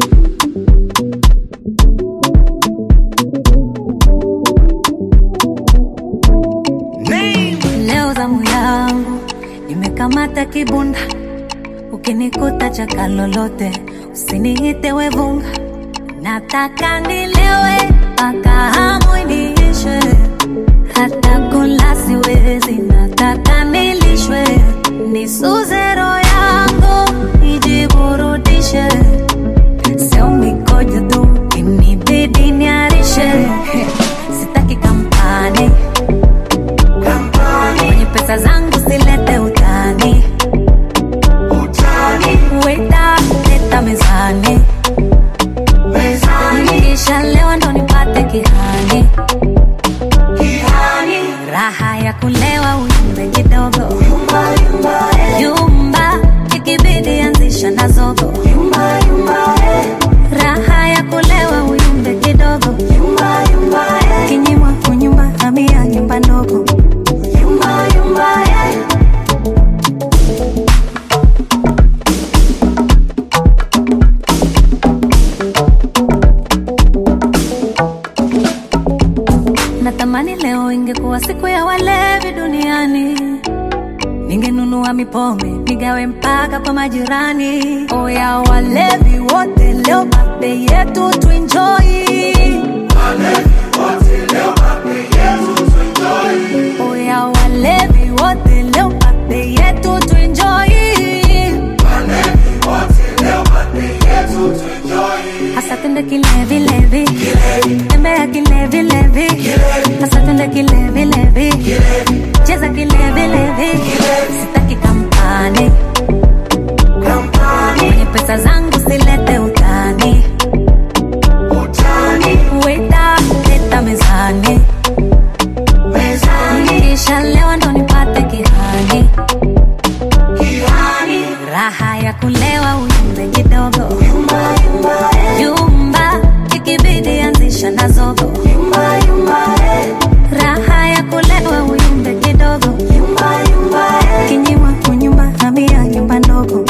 Leo zamu yangu nimekamata kibunda, ukinikuta chaka lolote usiniite wevunga, nataka nilewe mpaka hamu iniishe, hata kula siwezi, nataka nilishwe, nisuze roho yangu ijiburudishe, sio mikojo tu inibidi niarishe, sitaki kampani kwenye pesa zangu silete utani weta leta mezani kisha leo ndo nipate kihani raha ya kulewa uyumbe kidogo yumba ikibidi anzisha na zogo raha ya kulewa uyumbe kidogo kinyimwa kunyumba hamia nyumba ndogo Natamani leo ingekuwa siku ya walevi duniani, ningenunua mipombe nigawe mpaka kwa majirani. Oya walevi wote, leo birthday yetu tuenjoy. Oya walevi wote, leo birthday yetu tuenjoy. Hasa twende kilevi levi, tembea kilevi levi, hasa twende kilevi levi, cheza kilevi levi, sitaki kampani kwenye pesa zangu silete utani, weta leta mezani, kisha leo ndo nipate kihani, raha ya kulewa uyumbe kidogo yumba ikibidi anzisha na zogo raha ya kulewa uyumbe kidogo kinyimwa kunyumba hamia nyumba ndogo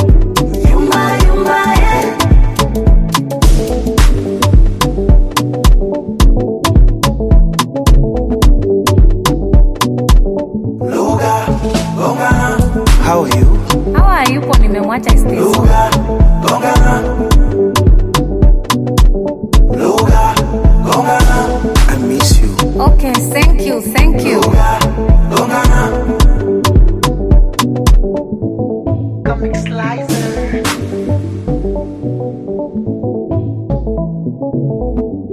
How are you? hawa yupo nimemwacha space. Luga, gongana. Luga, gongana. I miss you. okay thank you thank you Luga, gongana. Comic Slicer.